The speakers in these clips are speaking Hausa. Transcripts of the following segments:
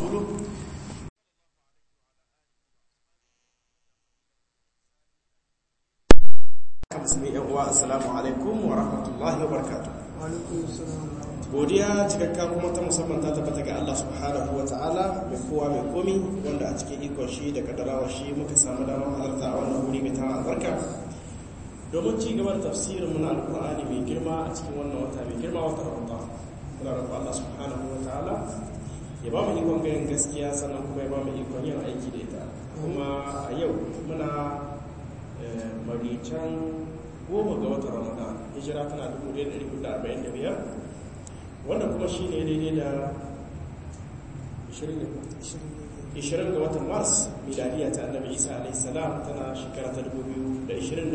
ورسوله musulmi yan uwa assalamu alaikum wa rahmatullahi wa barakatuh godiya cikakka kuma ta musamman ta tabbata ga Allah subhanahu wa ta'ala mai kowa mai komi wanda a cikin ikon shi da kadarawa shi muka samu damar halarta a wannan wuri mai tara albarka domin ci gaban tafsirin muna alkur'ani mai girma a cikin wannan wata mai girma wata ramadan muna roƙon Allah subhanahu wa ta'ala ya ba mu ikon ganin gaskiya sannan kuma ya ba mu ikon yin aiki da ita kuma a yau muna marican goma ga watan ramadan hijira tana 1445 wannan kuma shi ne daidai da 20 ga watan mars miladiya ta annabi isa alaihissalam tana shekara ta 2024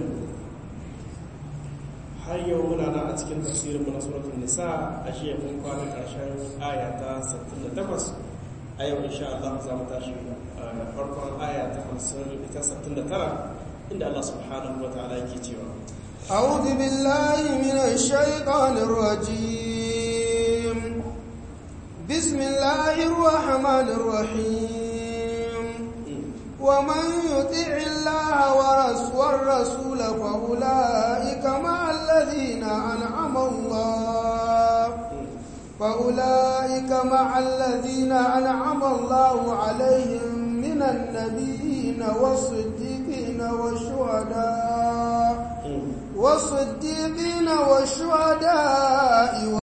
har yau muna na a cikin tafsirin mu na suratul nisa a shi mun kwana karshen aya ta 68 a yau insha Allah za mu tashi farkon aya ta 50 ita 69 inda Allah subhanahu wa ta'ala yake cewa أعوذ بالله من الشيطان الرجيم بسم الله الرحمن الرحيم ومن يطع الله والرسول فأولئك مع الذين أنعم الله فأولئك مع الذين أنعم الله عليهم من النبيين والصديقين والشهداء والصديقين والشهداء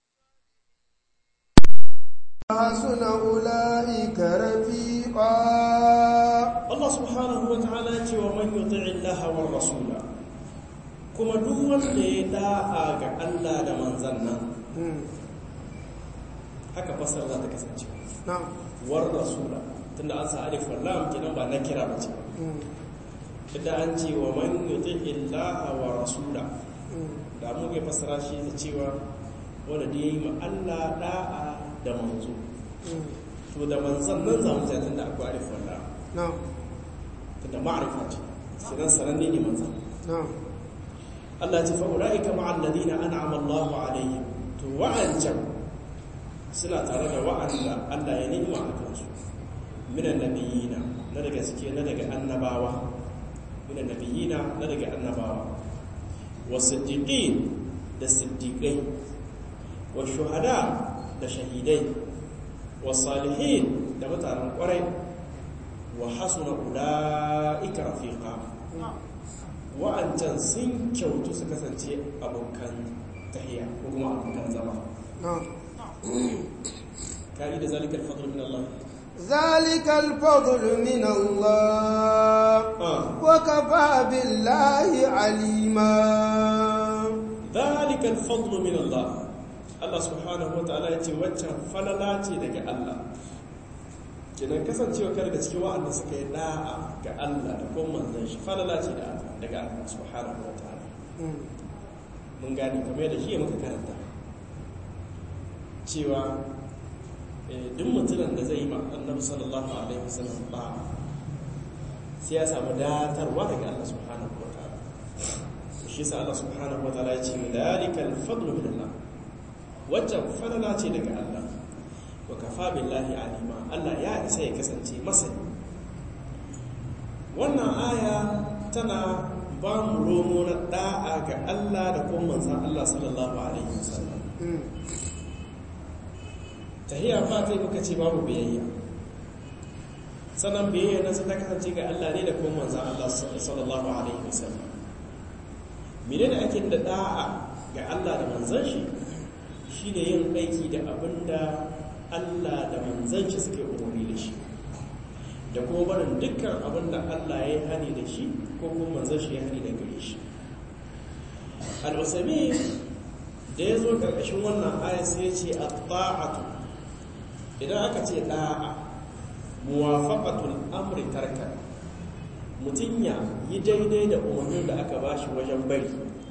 وحسن أولئك رفيقا Allah subhanahu wa ta'ala ce wa man yuti'i Allah wa rasula kuma duk wanda ya da'a ga Allah da manzan nan haka fasar za ta kasance war rasula tunda an sa alif wal lam kenan ba na kira ba ce idan an ce wa man yuti'i Allah wa rasula da mu ga fasara shi da cewa wanda da yayi ma Allah da'a da manzo to da manzan nan za mu ta tunda akwai alif wal lam tunda ma'arifa ce sinan sananne ne manzan Allah ce fa'ula'ika ma'al ladina an'ama Allahu alaihim to wa'ancan suna tare da wa'anda Allah ya ni'ima a kansu minan nabiyina na daga suke na daga annabawa minan nabiyina na daga annabawa wa siddiqin da siddiqai wa shuhada da shahidai wa salihin da mutanen kwarai wa hasuna ula'ika rafiqa wa'ancan sun kyautu su kasance abokan tahiya ko kuma abokan zama ka'i da zalikal fadl min Allah zalikal fadl min Allah wa kafa billahi alima zalikal fadl min Allah Allah subhanahu wa ta'ala yace waccan falala ce daga Allah kenan kasancewa kar da cikin wa'anda suka yi da'a ga Allah da kuma manzon shi falala ce da daga Allah subhanahu wa ta'ala mun gani kamar da shi muka karanta cewa duk mutumin da zai yi ma annabi sallallahu alaihi wasallam ba sai ya samu datarwa daga Allah subhanahu wa ta'ala shi sa Allah subhanahu wa ta'ala ya ce dalikal fadlu min Allah waccan falala ce daga Allah wa kafa billahi alima Allah ya isa ya kasance masani wannan aya tana ba mu romo na da'a ga Allah da kuma manzan Allah sallallahu alaihi wasallam tahiyya fa kai muka ce babu biyayya sannan biyayya na sai ta kasance ga Allah ne da kuma manzan Allah sallallahu alaihi wasallam menene ake da da'a ga Allah da manzan shi shine yin aiki da abinda Allah da manzanci suke umarni da shi da kuma barin dukkan abin da Allah ya yi hani da shi ko kuma manzanci ya hani da gare shi al'usami da ya zo ƙarƙashin wannan aya sai ce a ta'atu idan aka ce ɗa'a muwafaƙatul amri tarka mutum ya yi daidai da umarnin da aka ba shi wajen bari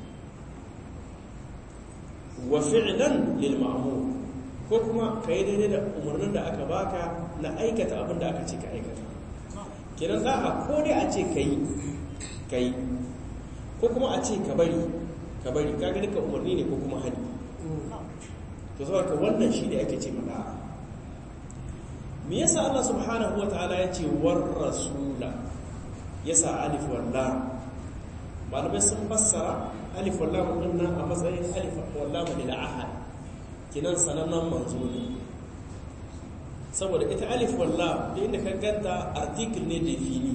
wa fi'lan lil ma'mur ko kuma ka yi daidai da umarnin da aka baka na aikata abin da aka ce ka aikata kenan da'a ko dai a ce ka yi ka yi ko kuma a ce ka bari ka bari ka ga duka umarni ne ko kuma hani to saboda ka wannan shi ne ake ce ma da'a me yasa Allah subhanahu wataala ya ce war rasula yasa alif wal lam malamai sun fassara alif wal lam din nan a matsayin alif wal lam lil ahad kinan sanannen manzo ne saboda ita alif wal lam da inda ka ganta article ne defini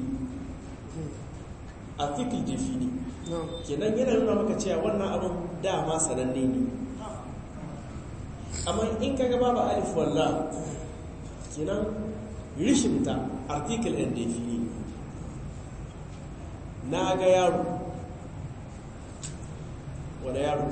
article defini kenan yana nuna maka cewa wannan abin dama sananne ne amma in ka gaba ba alif wal lam kenan rishinta article and defini na ga yaro wane yaro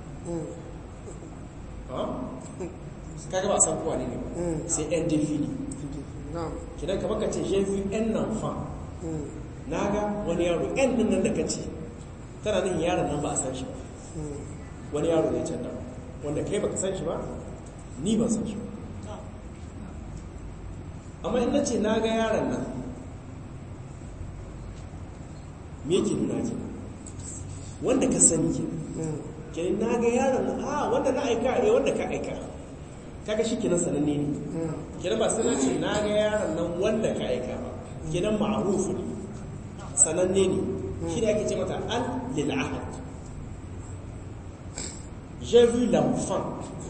kaga ba san kowa ne ne sai yan defini kidan ka baka ce jefi yan nan fa na ga wani yaro yan nan nan da ka ce tana nan yaron nan ba a san shi ba wani yaro ne can da wanda kai baka san shi ba ni ban san shi ba amma in na ce na ga yaron nan me yake nuna ke wanda ka sani ke kenan na ga yaron nan a wanda na aika eh wanda ka aika kaga shi kenan sananne ne kenan ba sai ce na ga yaron nan wanda ka aika ba kenan ma'rufu ne sananne ne shi da ake ce mata al lil ahad j'ai vu l'enfant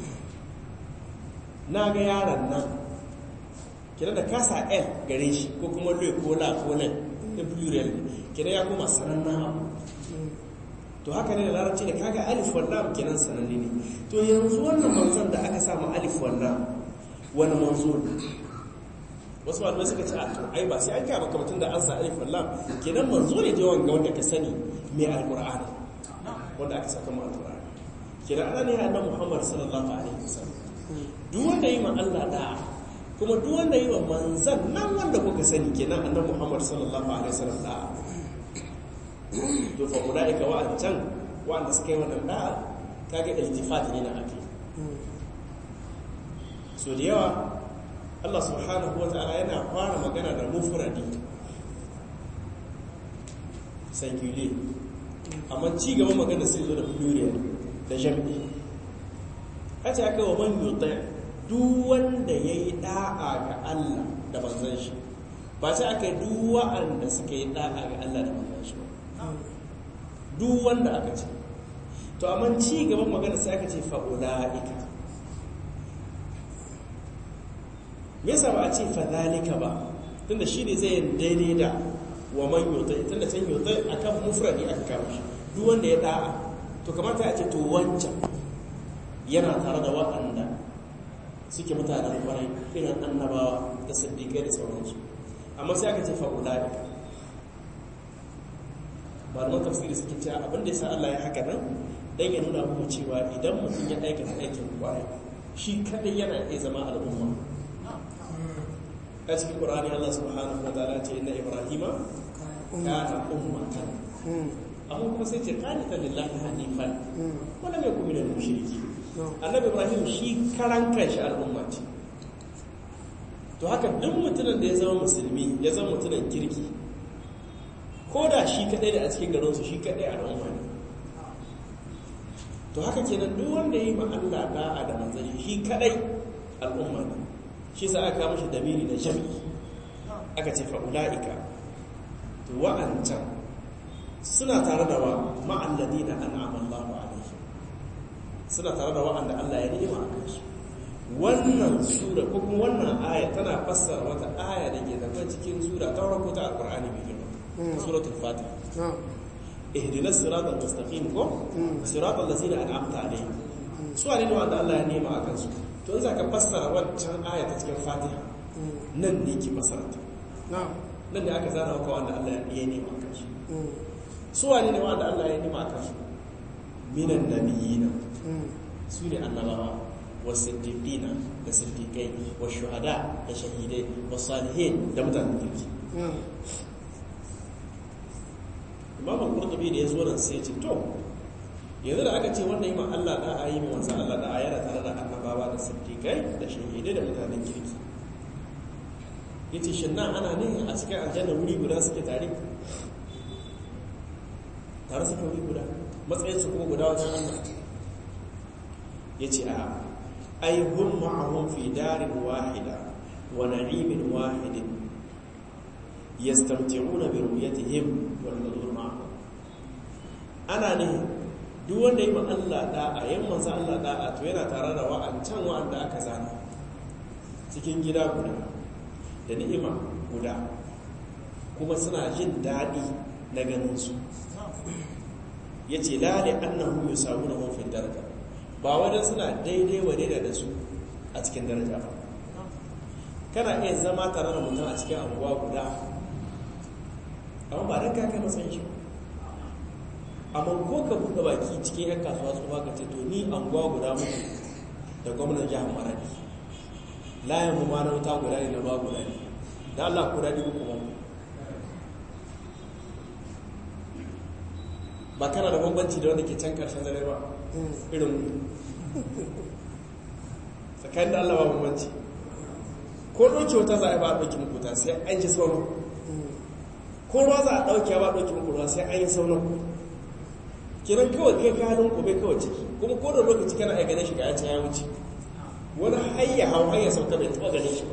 na ga yaron nan kenan da kasa l gare shi ko kuma le ko la ko nan da plural kenan ya kuma sanannen abu to haka ne da larabci da kaga alif wallam kenan sananne ne to yanzu wannan manzon da aka samu alif wallam wani manzo ne wasu malamai suka ce a to ai ba sai an kama kamatun da an sa alif wallam kenan manzo ne da yawan ga wanda ka sani mai alqur'ani wanda aka saka mu alqur'ani kenan ana ne annabi Muhammad sallallahu alaihi wasallam duk wanda yi ma Allah da'a kuma duk wanda yi wa manzan nan wanda kuka sani kenan annabi Muhammad sallallahu alaihi wasallam da'a to fa ulaika wa'ancan wa'anda suka yi wannan da'a kaga iltifat ne na ake so da yawa Allah subhanahu wata'ala yana fara magana da mufradi singular amma ci gaba magana sai zo da plural da jam'i kace aka wa man yuti duk wanda yayi da'a ga Allah da manzon shi ba sai aka yi duk wa'anda suka yi da'a ga Allah da manzon shi ba duk wanda aka ce to amma ci gaban magana sai aka ce fa'ula'ika me yasa ba a ce fadhalika ba tunda shi ne zai daidai da wa man yuta tunda can yuta akan mufradi aka kawo shi duk wanda ya da'a to kamata a ce to wancan yana tare da waɗanda suke mutanen kwarai irin annabawa da siddiƙai da sauransu amma sai aka ce fa'ula'ika malaman tafsiri suke cewa abin da ya sa Allah ya haka nan dan ya nuna muku cewa idan mutum ya aikata aikin kwarai shi kadai yana iya zama al'umma a cikin qur'ani Allah subhanahu wa ta'ala ce inna ibrahima kana ummatan amma kuma sai ce qanita lillahi hanifan wala mai kuma da mushriki annabi ibrahim shi karan kanshi al'umma ce to haka duk mutumin da ya zama musulmi ya zama mutumin kirki ko da shi kadai da a cikin garinsu shi kadai al'umma ne to haka kenan duk wanda yi ma Allah da'a da manzanni shi kadai al'umma ne shi sa aka mashi damiri da jami'i aka ce fa'ula'ika to wa'ancan suna tare da wa ma'alladi da an'aman Allahu alaihi suna tare da wa'anda Allah ya ni'ima a kansu wannan sura ko kuma wannan aya tana fassara wata aya da ke zama cikin sura ta farko ta alqur'ani mai girma suratul fatiha ihdinas siratal mustaqim ko siratal ladzina an'amta alaihim su ne wanda Allah ya nema akan su to in zaka fassara wancan aya ta cikin fatiha nan ne ki fassara ta nan ne aka zana maka wanda Allah ya nema akan su su ne wanda Allah ya nema akan su minan nabiyina su ne annabawa wasiddiqina da siddiqai wa shuhada da shahidai wa salihin da mutanen kirki imam al-qurtubi da ya zo nan sai ya ce to yanzu da aka ce wannan yi ma Allah da a yi ma wanzan Allah da a yana tare da annabawa da siddiqai da shahidai da mutanen kirki yace shin nan ana ne a cikin aljanna wuri guda suke tare tare suke wuri guda matsayin su kuma guda wajen Allah yace a ai hum ma'ahum fi darin wahida wa na'imin wahidin yastamti'una bi ru'yatihim wal hudur ma'ahum ana ne duk wanda yi ma Allah da'a yin manzo Allah da'a to yana tare da wa'ancan wa'anda aka zana cikin gida guda da ni'ima guda kuma suna jin daɗi na ganin su yace la li annahum yusawuna hum fi daraja ba wajen suna daidai wa daidai da su a cikin daraja ba kana iya zama tare da mutum a cikin anguwa guda amma ba don kakai matsayin shi amma ko ka buɗe baki cikin yan kasuwa su ka ce to ni anguwa guda muku da gwamnan jihar maradi layan mu ma na wuta guda ne na ba guda ne da allah ku daɗi uku ba ba kana da bambanci da wanda ke can karshen dare ba irin tsakanin da allah ba bambanci ko ɗauke wata za a yi ba a ɗauki mukuta sai an ji sauran ko ruwa za a ɗauke ba a ɗauki muku ruwa sai an yi sauran kiran kawai kai ka halin kube kawai ciki kuma ko da lokaci kana a ganin shi ga yace ya wuce wani hayya hau hayya sauka bai taɓa ganin shi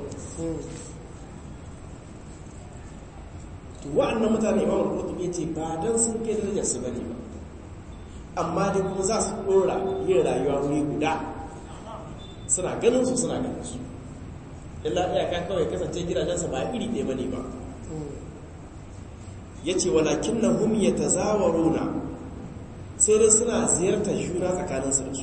to wa'annan mutane imam al-qurtubi yace ba dan sun kai darajar su bane ba amma dai kuma za su dora yin rayuwa wuri guda suna ganin su suna ganin su illa iyaka kawai kasance gidajensa ba iri ɗaya bane ba yace walakin nahum yatazawaruna sai dai suna ziyartar juna tsakaninsu da su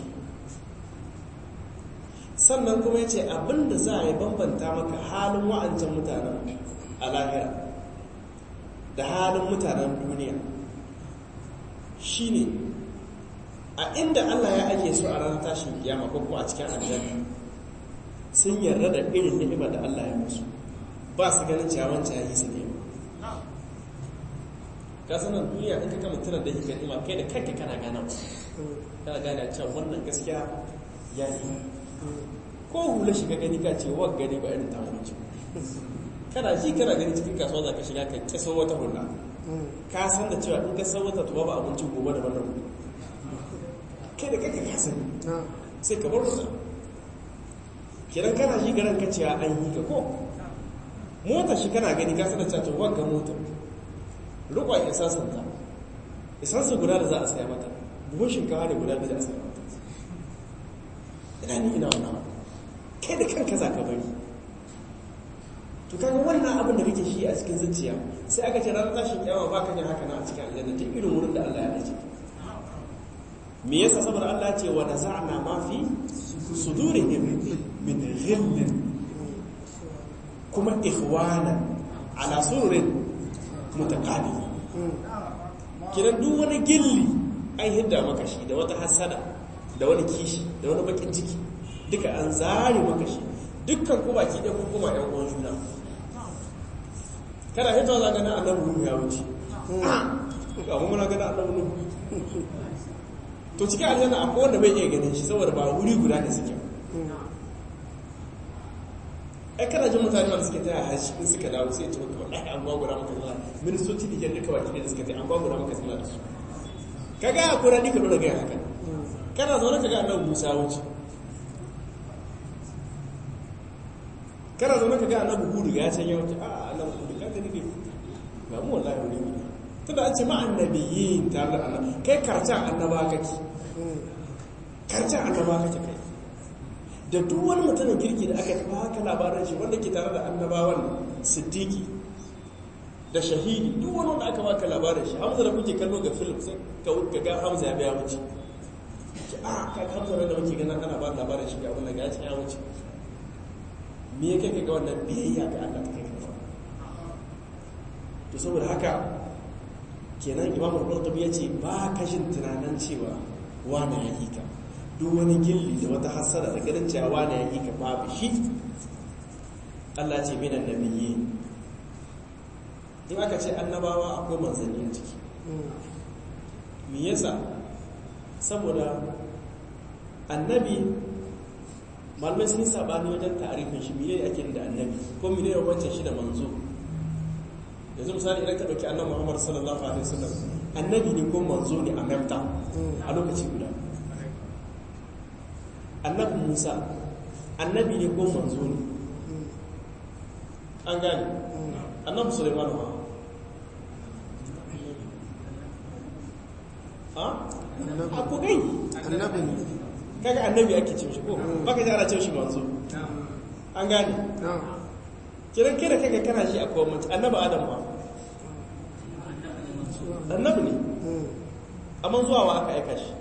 sannan kuma yace abinda za a yi bambanta maka halin wa'ancan mutanen a lahira da halin mutanen duniya shine a inda Allah ya ake su a ranar tashin kiyama ko kuma a cikin aljanna sun yarda da irin ni'imar da Allah ya musu ba su ganin cewa wancan yayi su ni'ima ka sanar duniya in ka kama tunan da yake ni'ima kai da kanka kana gana kana gane cewa wannan gaskiya ya yi ko hula shiga gani ka ce wa gani ba irin tamu ce kana ji kana gani cikin kasuwa za ka shiga ka kisa wata hula ka san da cewa in ka san wata tuba ba abinci gobe da wannan kai da kanka ka sani sai ka bar wata kiran kana ji garan ka cewa an yi ka ko motar shi kana gani ka sanar cewa wagga motar rukwa isansun ta isansun guda da za a saya mata buhun shinkawa da guda da za a saya mata ina ni ina wani kai da kanka za ka bari to kaga wannan abin da kake shi a cikin zuciya sai aka ce ranar tashin kyawa ba ka jin haka na a cikin aljanna ta irin wurin da Allah ya dace me yasa saboda Allah ya ce wa naza'na ma fi sudurihim min ghillin kuma ikhwana ala sururin mutaqali kiran duk wani gilli an hidda maka shi da wata hasada da wani kishi da wani bakin ciki duka an zare maka shi dukkan ku baki ɗaya kun kuma ɗan uwan juna kana hito za ka na annabi nuhu ya wuce ga mu muna gana annabi nuhu to cikin aljanna akwai wanda bai iya ganin shi saboda ba wuri guda ne suke ai kana jin mutane wanda suke taya hashi in suka dawo sai ce maka wallahi an gwagwara maka zama ministoci da duka baki da suka taya an gwagwara maka zama da su kaga ya kura ni ka dora gaya haka kana zaune ka ga annabi Musa wuce kana zaune ka ga annabi Hudu ya can ya wuce a annabi Hudu ka gani ne ba mu wallahi wuri wuri tunda an ce ma annabiyyin tare da annabi kai karcan annaba kake karcan annaba kake kai da duk wani mutumin kirki da aka baka labarin shi wanda ke tare da annabawan siddiqi da shahidi duk wani wanda aka baka labarin shi hamza da kuke kallo ga film sai ka ga hamza ya biya wuce ce a ka hamza da muke ganin ana ba labarin shi ga abin da ga ya wuce me ya kai ga wannan biyayya ga Allah ta kai ka to saboda haka kenan imamu al-qurtubi yace ba kashin tunanin cewa wani ya yi ka duk wani gilli da wata hasara da ganin cewa wani ya yi ka babu shi Allah ce minan nabiyyi in aka ce annabawa akwai manzanni a ciki me yasa saboda annabi malamai sun sabani wajen ta'arifin shi mene ake da annabi ko mene ne wancan shi da manzo yanzu misali idan ka dauki annabi Muhammad sallallahu alaihi wasallam annabi ne ko manzo ne a mamta a lokaci guda annabi Musa annabi ne ko manzo ne an gane annabi suleiman ba a ku gai annabi ne kaga annabi ake ce shi ko baka ji ana ce shi manzo an gane na kiran kira kaga kana shi a kowace annabi adam ba annabi ne amma zuwa wa aka aika shi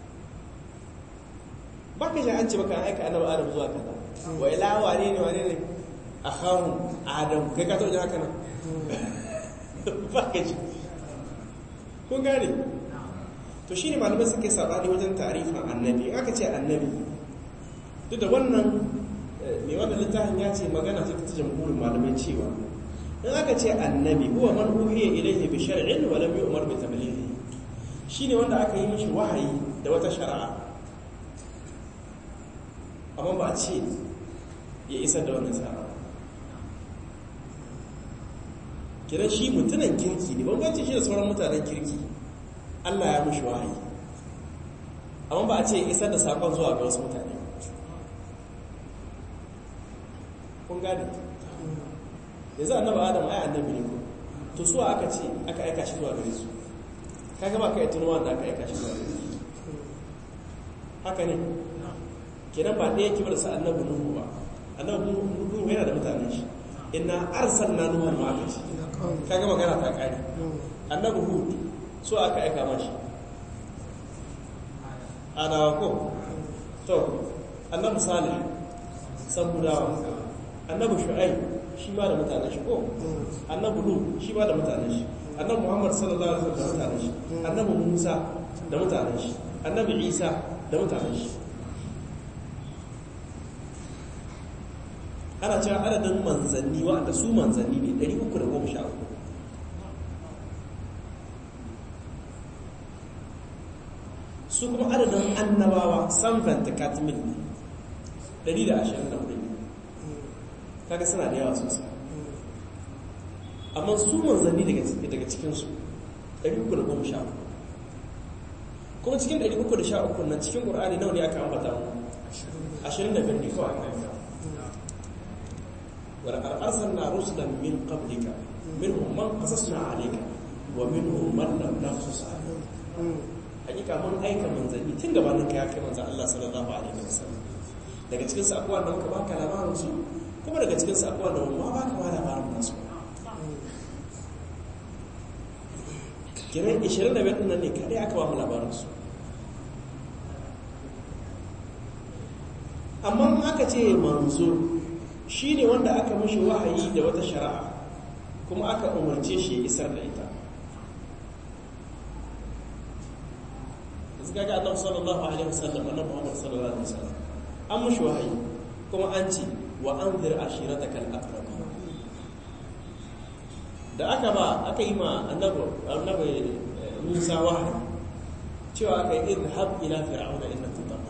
baka ji an ce baka aika annabi adam zuwa kaza wa ila wane ne wane ne akhahu adam kai ka taɓa jin haka nan baka ji kun gane to shi ne malamai suke saɓani wajen tarifin annabi in aka ce annabi duk da wannan mai wannan littafin ya ce magana ce ta jamhurin malamai cewa in aka ce annabi huwa man uhiya ilayhi bi shar'in wa lam yu'mar bi tablighi shine wanda aka yi mishi wahayi da wata shari'a amma ba a ce ya isar da wannan shari'a kiran shi mutunan kirki ne bambanci shi da sauran mutanen kirki Allah ya mushi wahayi amma ba a ce isar da sakon zuwa ga wasu mutane kun gane yanzu annaba adam ai annabi ne ko to su aka ce aka aika shi zuwa gare su kaga ba ka yi tunuwa da aka aika shi zuwa gare su haka ne kenan ba ɗaya kibar sa annabi nuhu ba annabi nuhu yana da mutanen shi inna arsalna nuhu ma aka ce kaga magana ta kare annabi hud so aka aika mashi adawa ko to annabi salih sabudawa annabi shu'aib shi ma da mutanen shi ko annabi lut shi ma da mutanen shi annabi muhammad sallallahu alaihi wasallam da mutanen shi annabi musa da mutanen shi annabi isa da mutanen shi ana cewa adadin manzanni wa'anda su manzanni ne 313 su kuma adadin annabawa sanfanta katimil ne 124 kaga suna da yawa sosai amma su manzanni daga cikinsu 313 kuma cikin 313 nan cikin ƙur'ani nawa ne aka ambata mu 25 ne kawai aka ولقد أرسلنا رسلا من قبلك منهم من قصصنا عليك ومنهم من لم نقصص عليك hakika mun aika manzanni tun gabanin ka ya kai manzan Allah sallallahu alaihi wasallam daga cikin su akwai wanda muka baka labarin su kuma daga cikin su akwai wanda ma baka ma labarin nasu kiran 25 din nan ne kadai aka ba mu labarin su amma aka ce manzo shine wanda aka mishi wahayi da wata shari'a kuma aka umarce shi ya isar da ita kaga annabi sallallahu alaihi wasallam annabi Muhammad sallallahu alaihi wasallam an mushi wahayi kuma an ce wa anzir ashiratakal aqrabin da aka ba aka yi ma annabi annabi Musa wahayi cewa aka yi idhab ila fir'auna innahu tagha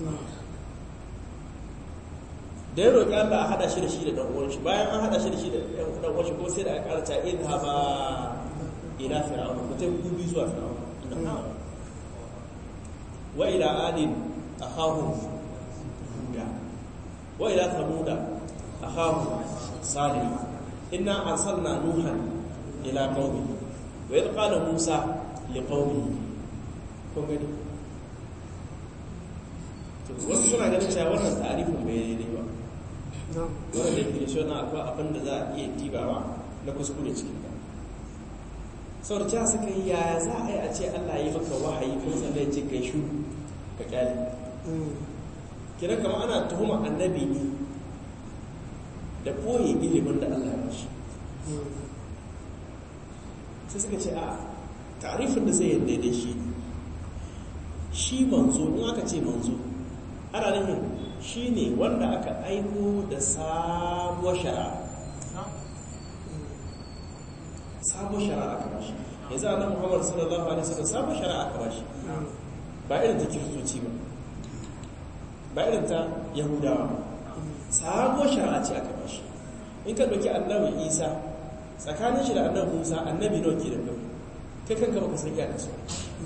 da ya roƙi Allah a hada shi da shi da dan uwan shi bayan an hada shi da shi da dan uwan shi ko sai da aka karanta idhaba ila fir'auna mutum ku bi zuwa fir'auna وإلى آل أخاهم هودا وإلى ثمود أخاهم صالح إنا أرسلنا نوحا إلى قومه وإذ قال موسى لقومه kun gani wasu suna ganin cewa wannan tarifin bai daidai ba wannan definition na akwai abin da za a iya dibawa na kuskure cikin ta sau da suka yi yaya za a yi a ce Allah yi maka wahayi kuma sannan ya ce kai shu ka kyale kiran kama ana tuhuma annabi ne da ɓoye ilimin da Allah ya bashi sai suka ce a tarifin da sai yadda da shi shi manzo in aka ce manzo ana nufin shi ne wanda aka aiko da sabuwar shari'a sabon shari'a aka bashi yanzu annabi Muhammad sallallahu alaihi wasallam sabon shari'a aka bashi ba irin ta kiristoci ba ba irin ta yahudawa sabon shari'a ce aka bashi in ka dauki annabi Isa tsakanin shi da annabi Musa annabi nawa ke da kai kai kanka baka san iyakar su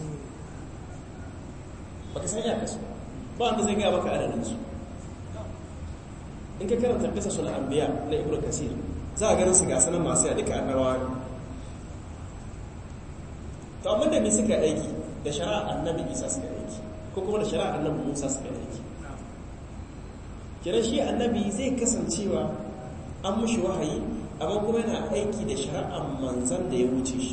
baka san iyakar su ba wanda zai gaya maka adadin su in ka karanta bisa sunan anbiya na ibnu kasir za a ganin su ga sanan masu ya duka annabawa ne to amma da me suka aiki da shari'a annabi isa suka aiki ko kuma da shari'a annabi musa suka aiki kiran shi annabi zai kasancewa an mushi wahayi amma kuma yana aiki da shari'ar manzan da ya wuce shi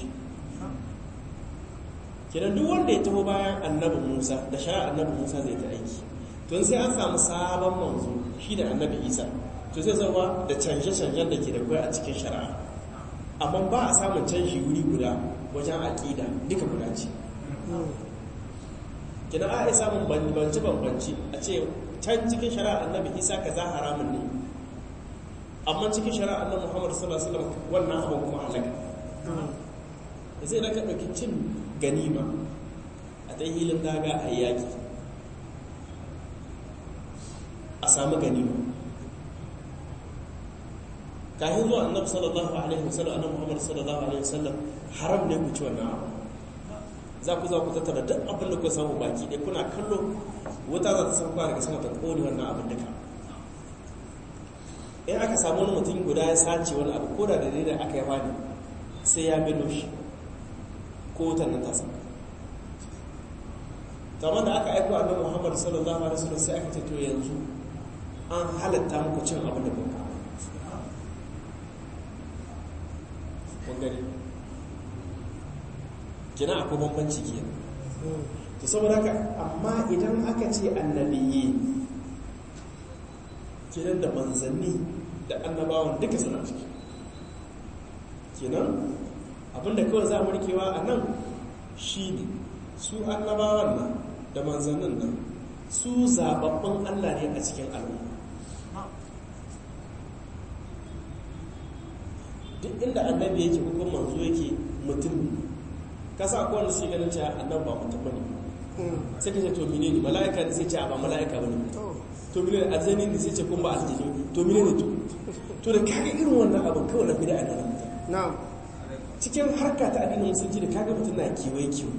kiran duk wanda ya taho bayan annabi musa da shari'ar annabi musa zai ta aiki tun sai an samu sabon manzo shi da annabi isa to zai zama da canje-canjen da ke da kwaya a cikin shari'a amma ba a samun canji wuri guda wajen aƙida duka guda ce kina a samun bambanci-bambanci a ce can cikin shari'a annabi isa ka za haramun ne amma cikin shari'a annabi muhammadu sallallahu alaihi wasallam wannan abin kuma halaka zai da ka ɗauki cin ganima a ta hilin daga a yaƙi a samu ganima kafin zuwa annabi sallallahu alaihi wasallam annabi muhammadu sallallahu alaihi wasallam haram ne ku ci wannan abu za ku za ku tattara duk abin da ku samu baki ɗaya kuna kallo wuta za ta san kwa daga sama ta ƙone wannan abin duka in aka samu wani mutum guda ya sace wani abu ko da da da aka yi wani sai ya milo shi ko wutan nan ta sama kamar da aka aiko annabi muhammad sallallahu alaihi wasallam sai aka ce to yanzu an halatta muku cin abin da kuka kun gani kina akwai bambanci ke to saboda haka amma idan aka ce annabiyyi kenan da manzanni da annabawan duka suna ciki kenan abinda kawai za mu rikewa a nan shi ne su annabawan nan da manzannin nan su zababbin allah ne a cikin al'umma duk inda annabi yake ko kuma manzo yake mutum kasa akwai wanda suke ganin cewa annabi ba mutum bane sai ka ce to mine ne mala'ika ne sai ce ba mala'ika bane to mine ne aljani ne sai ce kun ba aljani to mine ne to to da kaga irin wannan abin kawai na bid'a ne na'am cikin harka ta addinin musulunci da kaga mutum na kiwai kiwo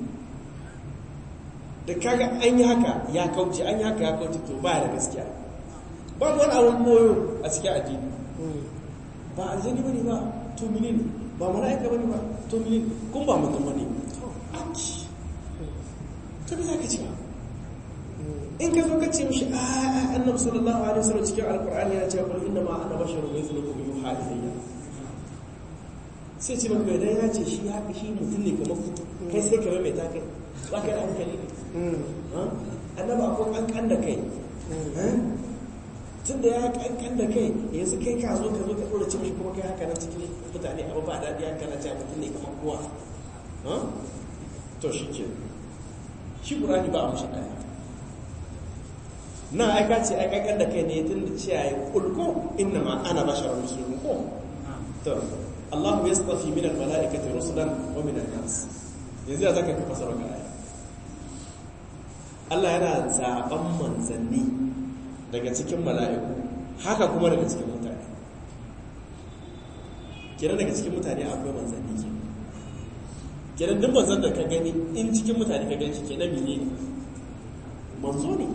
da kaga an yi haka ya kauce an yi haka ya kauce to ba da gaskiya ba wani abin koyo a cikin addini ba aljani bane ba to mine ne ba mala'ika bane ba to mine kun ba mutum bane aki to me zaka ci in ka zo ka ce mishi a annabi sallallahu alaihi wasallam cikin alqur'ani ya ce qul inna ma ana basharun mithlukum yuha ilayya sai ce maka idan ya ce shi haka shi mutum ne kamar ku kai sai ka mai ta kai ba ka da hankali annabi akwai kankan da kai tun da ya kankan da kai yanzu kai ka zo ka zo ka ɗora cin shi kuma kai haka nan cikin mutane abu ba daɗi haka na ce mutum ne kamar kowa to shi ke shi ƙurani ba a mashi ɗaya na aika ce aikakan da kai ne tun da ce ya yi ƙulko inna ma ana bashar musulmi ko to Allah ya tsafi min al-mala'ikati rusulan wa min an-nas yanzu ya zaka kafa sarauka aya Allah yana zaben manzanni daga cikin mala'iku haka kuma daga cikin mutane kira daga cikin mutane akwai manzanni ke kira duk manzan da ka gani in cikin mutane ka gani shi ke na mine ne manzo ne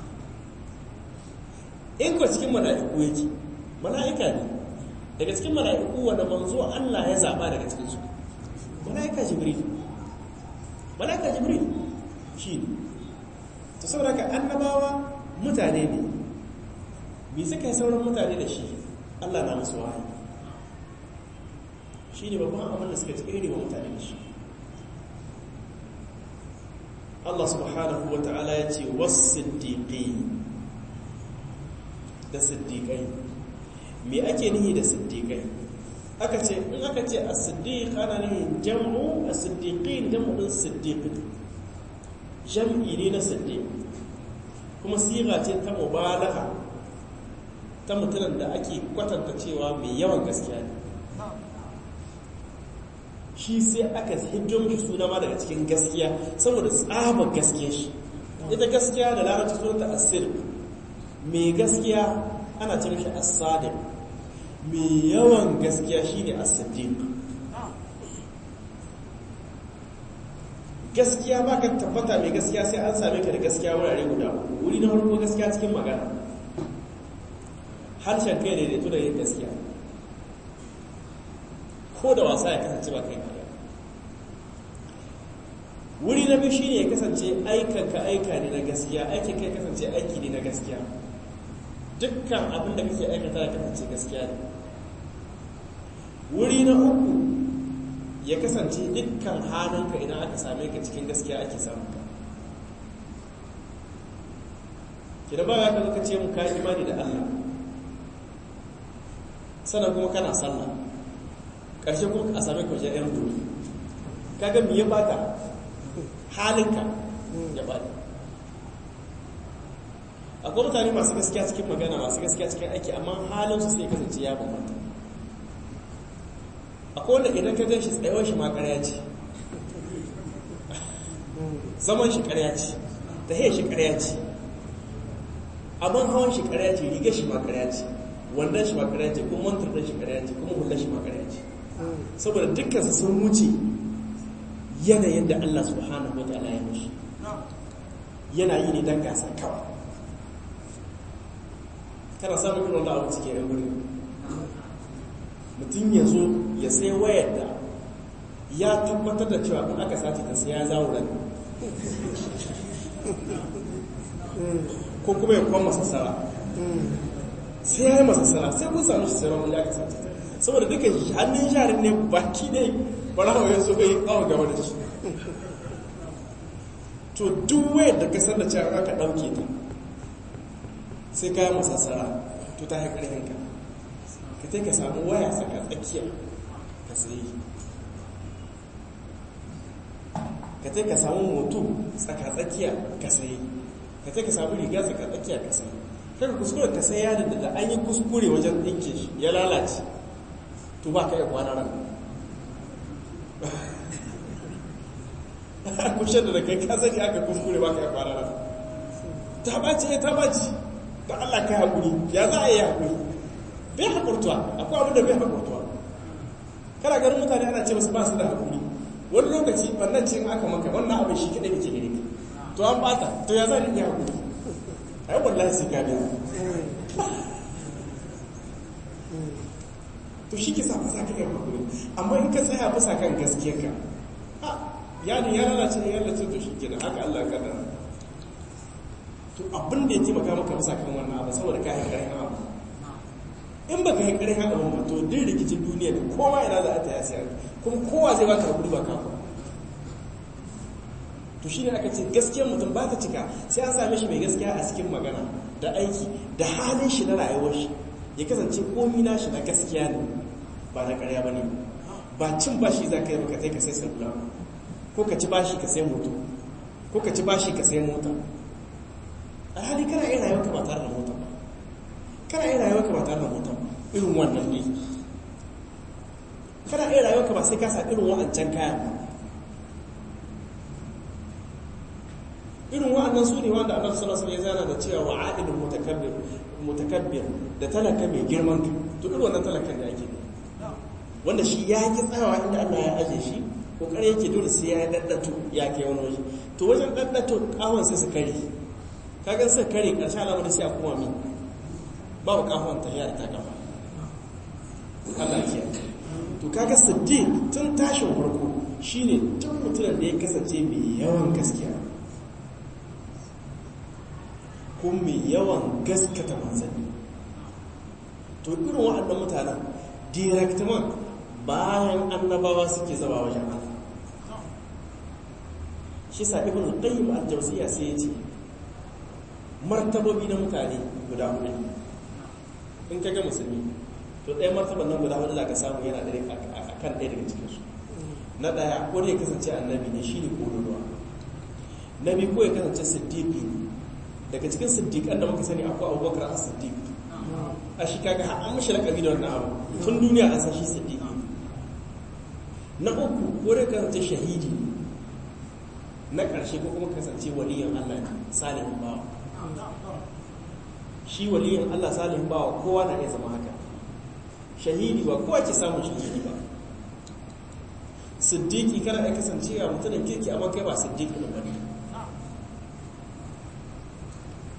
in ko cikin mala'iku yake mala'ika ne daga cikin mala'iku wanda manzo Allah ya zaba daga cikin su mala'ika jibril mala'ika jibril shi ne to saboda ka annabawa mutane ne bi suka yi sauran mutane da shi Allah na musu wahayi shi ne babban abin da suka tsere wa mutane da shi Allah subhanahu wa ta'ala ya ce wasu da siddiƙai me ake nihi da siddiƙai aka ce in aka ce a siddiq ana nihin jam'u a siddiƙin jam'u ɗin siddiq jam'i ne na siddiq kuma siga ce ta mubalaga ta mutumin da ake kwatanta cewa mai yawan gaskiya ne shi sai aka hiddo mishi suna ma daga cikin gaskiya saboda tsabar gaskiya shi ita gaskiya da larabci sunanta asir mai gaskiya ana ce mishi as-sadiq mai yawan gaskiya shine as-siddiq gaskiya ba ka tabbata mai gaskiya sai an same ka da gaskiya wurare guda wuri na farko gaskiya cikin magana harshen kai daidaito da yin gaskiya ko da wasa ya kasance ba kai karya wuri na biyu shine ya kasance aikanka aika ne na gaskiya aikin kai kasance aiki ne na gaskiya dukkan abin da kake aikata ya kasance gaskiya ne wuri na uku ya kasance dukkan halinka idan aka same ka cikin gaskiya ake samun ka kida ba ya ka ce mu ka imani da Allah sannan kuma kana sallah ƙarshe kuma a same ka wajen yan dole kaga me ya bata halinka ya bata akwai mutane masu gaskiya cikin magana masu gaskiya cikin aiki amma halinsu sai kasance ya bambanta akwai wanda idan ka gan shi tsayawar shi ma ƙarya ce zaman shi ƙarya ce ta hiyar shi ƙarya ce abin hawan shi ƙarya ce rigar shi ma ƙarya ce wandon shi ma ƙarya ce kuma mantar ɗan shi ƙarya ce kuma hular shi ma ƙarya ce saboda dukkan su sun wuce yanayin da Allah subhanahu wa ta'ala ya mushi yana yi ne don gasa kawai kana samun irin wanda abu cikin yan guri mutum ya zo ya sai wayar da ya tabbatar da cewa in aka sace ta sai ya zawuran ko kuma ya kwan masassara sai ya yi masassara sai kun sami shi sauran wanda aka sace ta saboda duka hannun sharin ne baki ne barawa ya so bai awon gaba da shi to duk wayar da kasar da cewa aka ɗauke ta sai ka yi masassara to ta haƙar yanka ka ta ka samu waya saka tsakiya ka sayi ka ta ka samu moto tsaka tsakiya ka sayi ka ta ka samu riga tsaka tsakiya ka sayi kaka kuskure ka sai yadda da an yi kuskure wajen ɗinke shi ya lalace to ba ka yi kwana ran kushe da kai ka sani aka kuskure ba ka yi kwana ran ta ɓaci ta ɓaci da Allah ka haƙuri ya za a yi haƙuri bai haƙurtuwa akwai abin da bai haƙurtuwa kana ganin mutane ana ce masu ba su da haƙuri wani lokaci wannan cin aka maka wannan abin shi kaɗai kake gani to an bata to ya za a iya haƙuri ai wallahi sai ka biya to shi ke sa fasa ka kan haƙuri amma in ka tsaya fasa kan gaskiyarka ha yani ya lalace ya lalace to shi kenan haka Allah ka dara to abin da ya taimaka maka bisa kan wannan abu saboda ka yi ƙarfin abu in ba ka yi ƙarfin abu ba to din rikicin duniya da kowa yana za a ta yasi kuma kowa zai baka hakuri ba ka to shi ne aka ce gaskiyar mutum ba ta cika sai an same shi mai gaskiya a cikin magana da aiki da halin shi na rayuwar shi ya kasance komi na shi na gaskiya ne ba na ƙarya ba ne ba cin bashi za ka yi baka sai ka sai salula ko ka ci bashi ka sai moto ko ka ci bashi ka sai mota a hali kana iya rayuwa ka ba tare da mota ba kana iya rayuwa ka ba tare da mota ba irin wannan ne kana iya rayuwa ka ba sai ka sa irin wa'ancan kayan ba irin wa'annan su ne wanda annabi sallallahu alaihi wasallam ya zana da cewa wa'adul mutakabbir mutakabbir da talaka mai girman ka to irin wannan talakan da ake wanda shi ya ki tsayawa inda Allah ya aje shi kokari yake dole sai ya daddato ya kai wani waje to wajen daddato kawon sai su kare kaga sai kare karshe alamar sai a kuma min babu kafon ta yar ta kafa Allah ya to kaga siddiq tun tashin farko shine tun mutumin da ya kasance mai yawan gaskiya ko mai yawan gaskata manzanni to irin waɗannan mutanen directman bayan annabawa suke zama wajen Allah shi sa ibn qayyim al-jawziyya sai ya ce martabobi na mutane guda hudu in ka ga musulmi to ɗaya martaban nan guda hudu za ka samu yana da a kan ɗaya daga cikinsu na ɗaya ko ya kasance annabi ne shi ne ƙololuwa na biyu ko ya kasance siddiqi ne daga cikin siddiqan da muka sani akwai abubakar a siddiq a shi kaga har an mashi lakabi da wannan abu tun duniya an san shi siddiqi na uku ko ya kasance shahidi na ƙarshe ko kuma kasance waliyan Allah salihin bawa shi waliyin Allah salihin bawa kowa na iya zama haka shahidi ba kowa ke samun shahidi ba siddiqi kana ya kasance a mutumin kirki amma kai ba siddiqi ne bane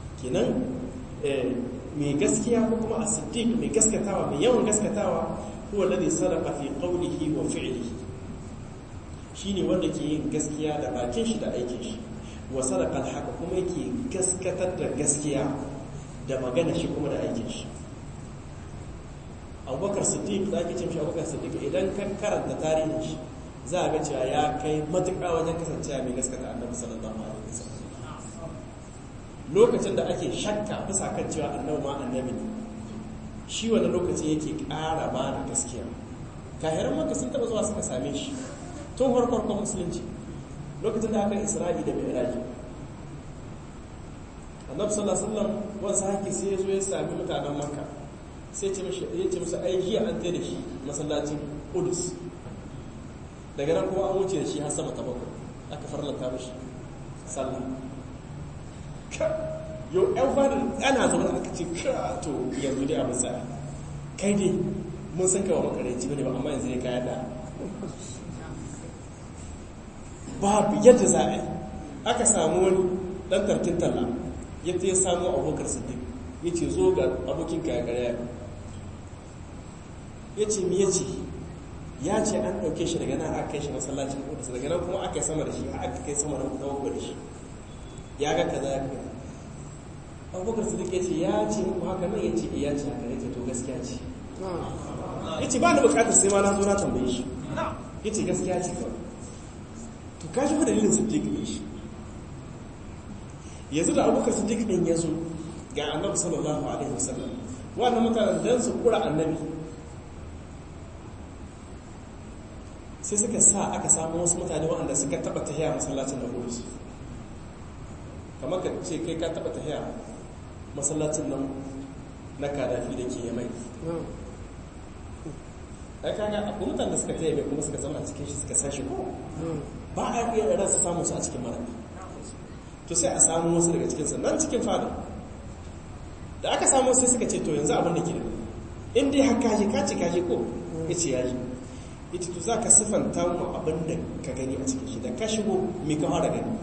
kenan mai gaskiya ko kuma a siddiq mai gaskatawa mai yawan gaskatawa huwa alladhi sadaqa fi qawlihi wa fi'lihi shine wanda ke yin gaskiya da bakin shi da aikin shi wa sadaqa al kuma yake gaskatar da gaskiya da magana shi kuma da aikin shi abubakar siddiq da ake ce mishi abubakar siddiq idan ka karanta tarihin shi za a ga cewa ya kai matuƙa wajen kasancewa mai gaskata annabi sallallahu alaihi wasallam lokacin da ake shakka bisa kan cewa annabi ma annabi ne shi wani lokaci yake ƙara ba da gaskiya kahiran maka sun taɓa zuwa suka same shi tun farkon musulunci lokacin da aka isra'i da mi'raji annabi sallallahu alaihi wasallam wasu haƙi sai ya zo ya sami mutanen makka sai ce mishi ya ce musu ai jiya an tsaye da shi masallacin Qudus daga nan kuma an wuce da shi har sama ta bakwai aka farlanta mishi sallah yau yan fadin ana zama aka ce ka to yanzu dai abin sa'a kai dai mun san kawo makaranci bane ba amma yanzu ne kaya da babu yadda za a yi aka samu wani dan tarkin talla yadda ya samu abokar siddiq ya ce zo ga abokin kaya karya ya ce mi ya ce ya ce an ɗauke shi daga nan aka kai shi masallacin kudus daga nan kuma aka yi sama da shi aka kai sama da kuma da shi ya ga kaza ya ga abubakar su ya ce ya ce muku haka nan ya ce ya ce haka ya ce to gaskiya ce ya ce ba da bukatar sai ma na zo na tambaye shi ya ce gaskiya ce kawai to ka shi dalilin siddiq ne shi yanzu da abubakar siddiq ɗin ya zo ga annabi sallallahu alaihi wasallam wannan mutanen dan su kura annabi sai suka sa aka samu wasu mutane waɗanda suka taɓa tahiya masallacin da hurus kamar ka ce kai ka taɓa tahiya masallacin nan na kadafi da ke yamai ai kaga akwai mutane da suka tahiya kuma suka zama cikin shi suka sashi ko ba a iya rasa samun su a cikin marabi to sai a samu wasu daga cikinsa nan cikin fada da aka samu sai suka ce to yanzu abin da ke da in dai haka kaje ka ce kaje ko ya ce yaji ita to za ka siffanta mu abin da ka gani a cikin shi da ka shigo mai ka fara gani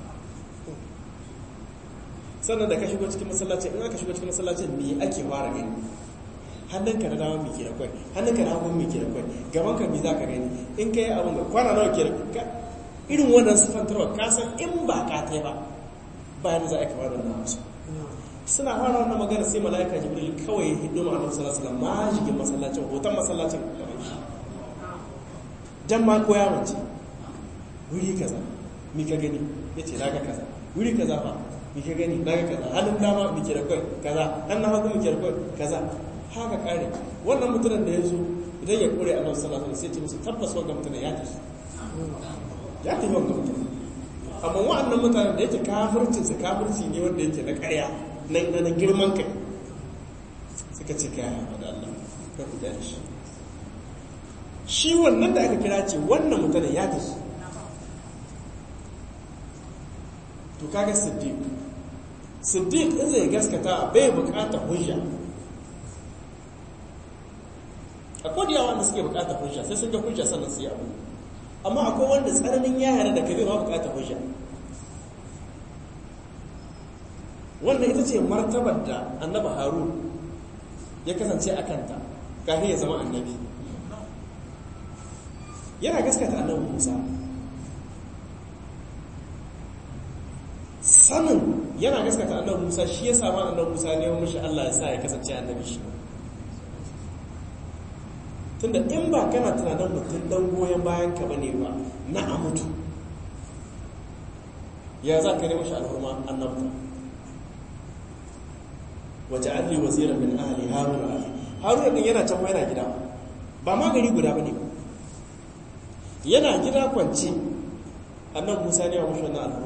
sannan da ka shigo cikin masallacin in aka shigo cikin masallacin me ake fara gani hannunka na dama mai ke da kwai hannunka na hagun mai ke da kwai gaban ka me za ka gani in ka yi abin da kwana nawa ke da irin wannan siffantarwa ka san in ba ka ta ba bayan za a kama da wannan musu suna fara wannan magana sai mala'ika jibril kawai ya hidu ma'anar sallallahu alaihi ma shigin masallacin hoton masallacin dan ma ko ya mace wuri kaza mi ka gani yace naga kaza wuri kaza fa mi ka gani naga kaza hannun dama mi ke da kai kaza hannun hagu mi ke da kai kaza haka kare wannan mutumin da ya zo idan ya kore annabi sallallahu alaihi wasallam sai ce musu tabbas wannan mutumin ya tafi ya tafi wannan mutumin amma wa'annan mutanen da yake kafircinsa kafirci ne wanda yake na ƙarya na girman kai suka ce kaya haɓa da Allah ka ku dani shi shi wannan da aka kira ce wannan mutanen ya tafi to kaga siddiq siddiq in zai gaskata bai bukata hujja akwai da yawa wanda suke bukata hujja sai sun ga hujja sannan su yi abu amma akwai wanda tsananin yara da kabe ba bukata hujja wannan ita ce martabar da annaba harun ya kasance a kanta kafin ya zama annabi yana gaskata annabi musa sanin yana gaskata annabi musa shi ya samu annabi musa ne wa mashi allah ya sa ya kasance annabi shi tunda in ba kana tunanin mutum dan goyon bayan ka bane ba na a mutu ya za ka nemi shi alhurma annabta waje alli waziran min ahli haruna ahli haruna din yana can yana gida ba ma gari guda bane ba yana gida kwance annan musa ne wa mushi wannan alhurma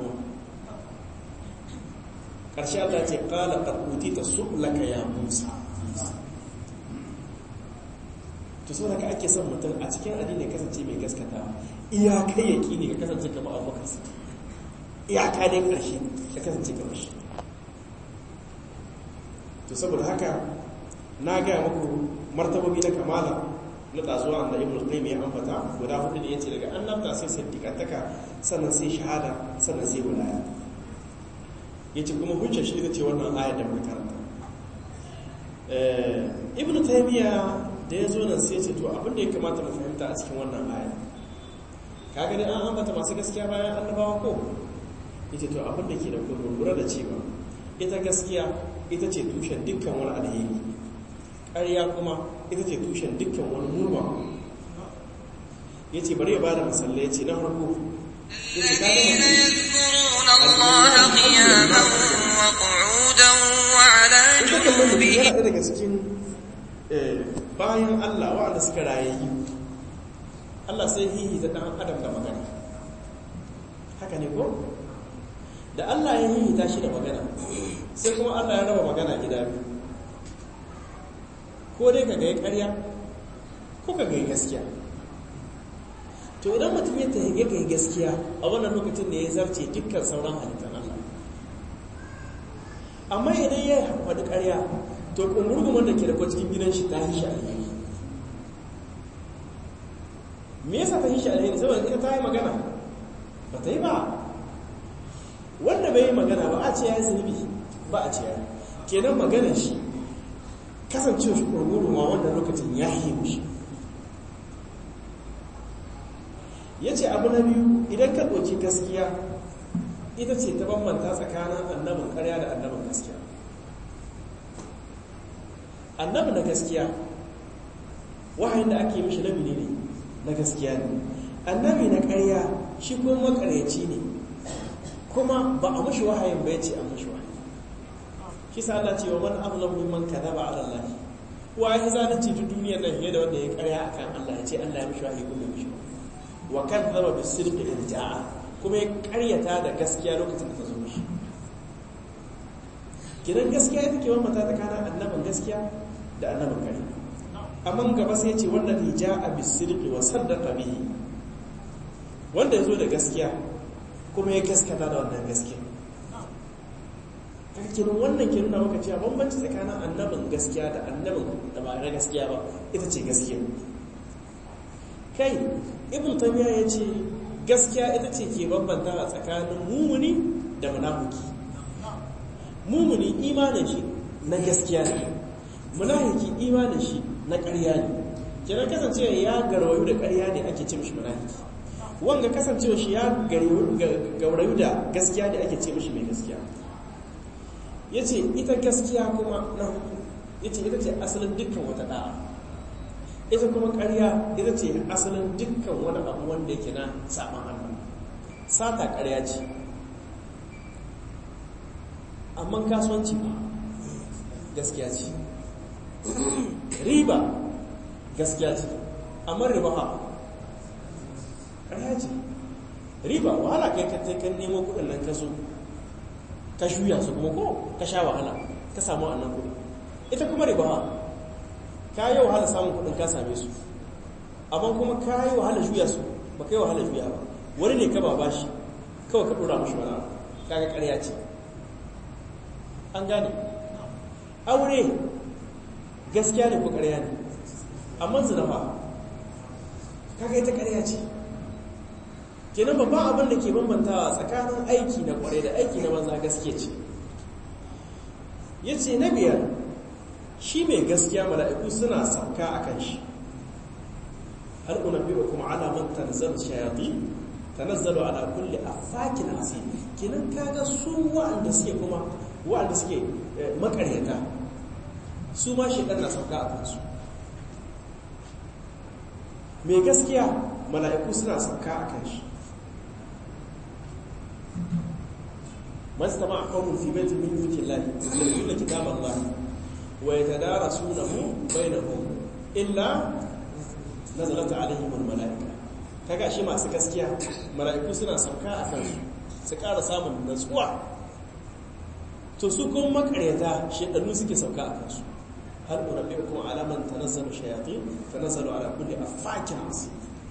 ƙarshe Allah ce qala qad utita su'laka ya musa to so daga ake son mutum a cikin addini kasance mai gaskata iyaka yaki ne ka kasance kamar abubakar su iyaka ne ƙarshe ka kasance kamar shi to saboda haka na gaya muku martabobi na kamala na ɗazuwa da ibn qayyim ya ambata guda hudu da yace daga annabta sai siddiqantaka sannan sai shahada sannan sai wilaya yace kuma hujjar shi ita ce wannan ayar da muka karanta ibn taymiya da ya zo nan sai ce to abin da ya kamata mu fahimta a cikin wannan aya kaga dai an ambata masu gaskiya bayan annabawa ko yace to abin da ke da lura da cewa ita gaskiya ita ce tushen dukkan wani alheri ƙarya kuma ita ce tushen dukkan wani murma yace bari ya bada misali yace na farko yace kaga يذكرون الله قياما وقعودا وعلى ita kallon mutum جنوبهم yana daga cikin bayan Allah waɗanda suka rayayyu Allah sai hihi ta ɗan adam da magana haka ne ko? da Allah ya hihi ta shi da magana sai kuma Allah ya raba magana gida biyu ko dai ka gai ƙarya ko ka gai gaskiya to idan mutum ya ta ya gai gaskiya a wannan lokacin da ya zarce dukkan sauran halittar Allah amma idan ya faɗi ƙarya to ƙungurguman da ke da kwa cikin gidan shi ta yi shi alheri me yasa ta yi shi alheri saboda ita ta yi magana ba ta yi ba wanda bai yi magana ba a ce ya yi zunubi ba a ce ya yi kenan maganar shi kasancewa shi ƙungurguma wanda lokacin ya yi mushi ya ce abu na biyu idan ka ɗauki gaskiya ita ce ta bambanta tsakanin annabin ƙarya da annabin gaskiya annabi na gaskiya wahayin da ake mishi nabi ne na gaskiya ne annabi na ƙarya shi kuma makaryaci ne kuma ba a mashi wahayin ba ya ce an mashi wahayi shi sa Allah ce wa man azlam mimman kadaba ala Allah wa ya zalunci duk duniyar nan fiye da wanda ya ƙarya akan Allah ya ce Allah ya mishi wahayi kuma ya mishi wa kadzaba bis sidqi in ja'a kuma ya ƙaryata da gaskiya lokacin da ta zo mishi kiran gaskiya ita ke bambanta tsakanin annabin gaskiya da annabin kare amma gaba sai ce wanda ne ja a bisirki wa saddaka bihi wanda ya zo da gaskiya kuma ya gaskata da wannan gaskiya kiran wannan ke nuna maka cewa bambanci tsakanin annabin gaskiya da annabin da ba na gaskiya ba ita ce gaskiya kai ibn tamiya ya ce gaskiya ita ce ke bambanta tsakanin mumuni da munafiki mumuni imanin shi na gaskiya ne munafiki imanin shi na ƙarya ne kenan kasancewa ya garwayu da ƙarya ne ake ce mishi munafiki wanga kasancewa shi ya gaurayu da gaskiya ne ake ce mishi mai gaskiya yace ita gaskiya kuma na yace ita ce asalin dukkan wata da'a ita kuma ƙarya ita ce asalin dukkan wani abu wanda yake na saman Allah sata ƙarya ce amma kasuwanci ba gaskiya ce riba gaskiya ce amma riba ha ƙarya ce riba wahala kai ka kan nemo kudin nan ka so ka shuya su kuma ko ka sha wahala ka samu annan kudi ita kuma riba ha ka yi wahala samun kudin ka same su amma kuma ka yi wahala shuya su ba ka yi wahala shuya ba wani ne ka ba bashi kawai ka dora mashi wani abu kaga ƙarya ce an gane aure gaskiya ne ko ƙarya ne amma zina ba kaga ita ƙarya ce kenan babban abin da ke bambantawa tsakanin aiki na ƙware da aiki na banza gaskiya ce ya ce na biyar shi mai gaskiya mala'iku suna sauka a kan shi har una biyu kuma alamun tanzar shayaɗi tanazzalu ala kulli afakin asiri kenan kaga su wa'anda suke kuma wa'anda suke makaryata su ma shaidan na sauka a kansu mai gaskiya mala'iku suna sauka a kan shi mastama a kawun fi baitin min yukin lahi yadda kitaban lahi wa ya tadara sunahu bainahum illa nazalata alaihim mala'ika kaga shi masu gaskiya mala'iku suna sauka a kansu su ƙara samun natsuwa to su kuma makaryata shaɗannu suke sauka a kansu har ƙurabe kuma alaman ta nazaru shayaƙi ta nazaru ala kulle a fakin masu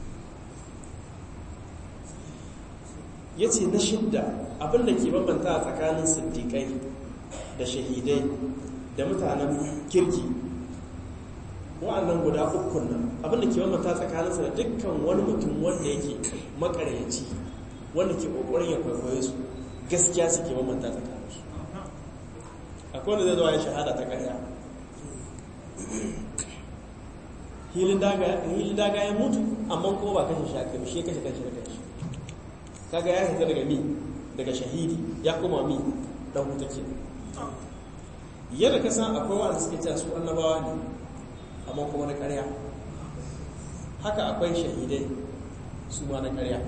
ya ce na shidda abinda ke bambanta a tsakanin siddiƙai da shahidai da mutanen kirki wa'annan guda ukun nan abinda ke bambanta tsakaninsa da dukkan wani mutum wanda yake makaryaci wanda ke ƙoƙarin ya kwaikwaye su gaskiya suke bambanta tsakaninsu akwai wanda zai zuwa ya shahada ta ƙarya hilin daga hilin daga ya mutu amma ko ba kashe shi aka shi kashe kashe da shi kaga ya hita daga mi daga shahidi ya koma mi dan wuta ke yadda ka san akwai wanda suke cewa su annabawa ne amma kuma na ƙarya haka akwai shahidai su ma na ƙarya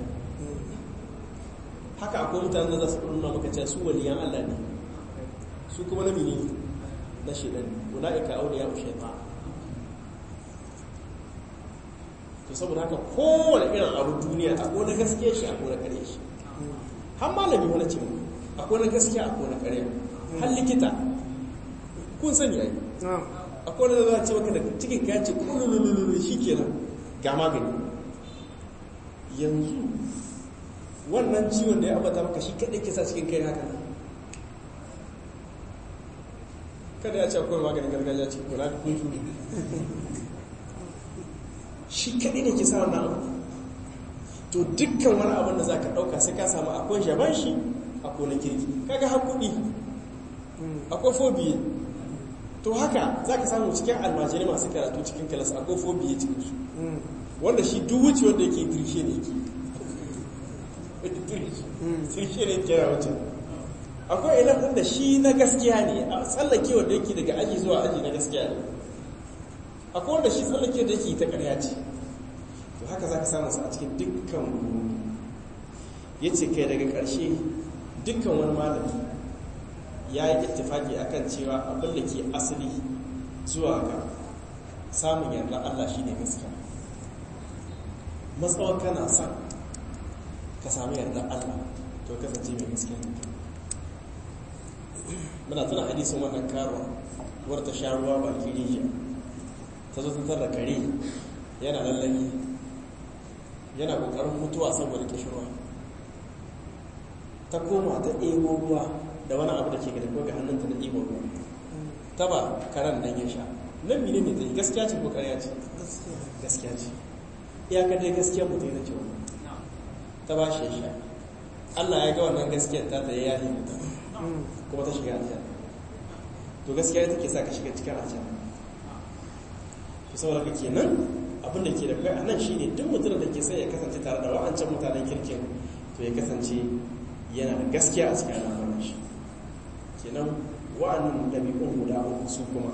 haka akwai mutane da za su nuna maka cewa su waliyan Allah ne su kuma na mini na shaidan ulaika awliya shaytan to saboda haka kowane irin abu duniya akwai na gaskiya shi akwai na ƙarya shi har malami wani ce akwai na gaskiya akwai na ƙarya har likita kun sani ai akwai da za a ce maka da cikin ka ce kululululu shi kenan ga magani yanzu wannan ciwon da ya abata maka shi kaɗai kisa cikin kai haka kada ya ce akwai maganin gargajiya cikin kula da kun shuri shi kaɗai ne kisa wannan abu to dukkan wani abin da za ka ɗauka sai ka samu akwai jaban shi akwai na kirki kaga haƙuɗi akwai fobiye to haka za ka samu cikin almajiri masu karatu cikin kalas akwai fobiye cikin su wanda shi duk wuce wanda yake tirshe ne ke tirshe ne kera wuce akwai ilafin da shi na gaskiya ne a tsallake wanda yake daga aji zuwa aji na gaskiya ne akwai wanda shi tsallake da yake ta karya ce to haka za ka samu su a cikin dukkan ya ce kai daga ƙarshe dukkan wani malami ya yi ittifaki akan cewa abin da ke asali zuwa ga samun yarda Allah shi ne gaskiya matsawar kana son ka samu yarda Allah to kasance mai gaskiya muna tuna hadisin wannan karuwa wadda ta sha ruwa baki rijiya ta zo ta da kare yana lallami yana kokarin mutuwa saboda kishirwa ta koma ta ebo ruwa da wani abu da ke ga daga hannunta na ebo ruwa ta ba karen nan ya sha nan mine ne ta yi gaskiya ce ko karya ce gaskiya ce iyaka dai gaskiya mutum na cewa ta ba shi ya sha Allah ya ga wannan gaskiyar ta ta ya yi mutum kuma ta shiga aljanna to gaskiya ita ke sa ka shiga cikin aljanna to saboda ka kenan abin da ke da kai a nan shine duk mutum da ke son ya kasance tare da wa'ancan mutanen kirkin to ya kasance yana da gaskiya a cikin al'amuran shi kenan wa'annan ɗabi'un guda uku su kuma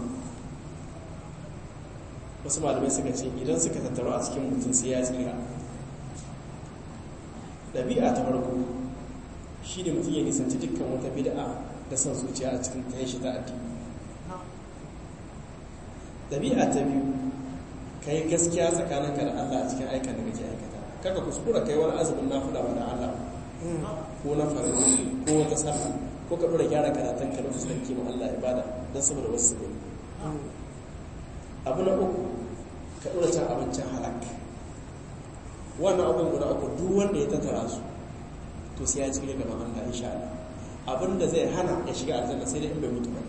wasu malamai suka ce idan suka tattaru a cikin mutum sai ya tsira ɗabi'a ta farko shi ne mutum ya nisanci dukkan wata bid'a da son zuciya a cikin ta shi ta addini ɗabi'a ta biyu ka yi gaskiya tsakaninka da Allah a cikin aikan da kake aikata kaka kuskura kai wani azumin nafila ba da Allah ko na farin ko wata sallah ko ka dora gyara karatun ka na fuskanci ma Allah ibada don saboda wasu su gani abu na uku ka dora cin abincin halak wannan abin guda uku duk wanda ya tattara su to sai ya ci gaban Allah insha Allah abinda zai hana ya shiga aljanna sai dai in bai mutu ba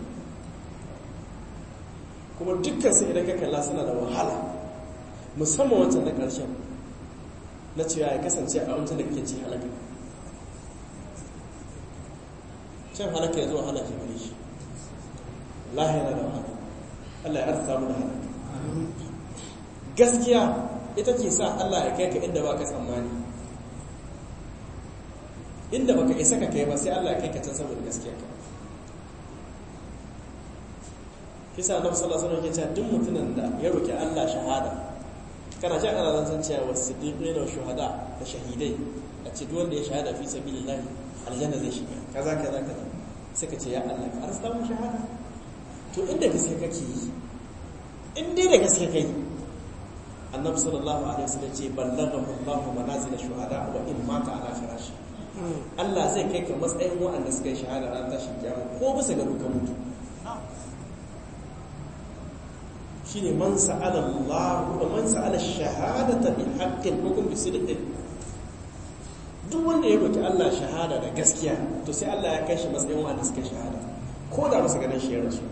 kuma dukkan sai idan ka kalla suna da wahala musamman wancan na ƙarshen na cewa ya kasance a wancan da kake ci halaka cin halaka ya zo halaka gare shi Allah yana da wahala Allah ya arsa mu da halaka gaskiya ita ke sa Allah ya kai ka inda baka tsammani inda baka isa ka kai ba sai Allah ya kai ka can saboda gaskiya ka kisa annabi sallallahu alaihi wasallam ya ce duk mutumin da ya roki Allah shahada kana ji ana zan cewa wasiddiqina wa shuhada da shahidai a ce duk wanda ya shahada fi sabilillah aljanna zai shiga kaza kaza kaza sai ka ce ya Allah ka arsta mu shahada to inda gaske kake yi in dai da gaske kai annabi sallallahu alaihi wasallam ce ballaghahu Allahu manazil shuhada wa in mata ala firashi Allah zai kai ka matsayin waɗanda suka yi shahada ran tashin kiyama ko bisa ga duka mutu shine man sa'ala Allah wa man sa'ala shahadata bi haqqin hukum bi sidqin duk wanda ya roki Allah shahada da gaskiya to sai Allah ya kai shi matsayin wanda suka shahada ko da musu ganin shi ya rasu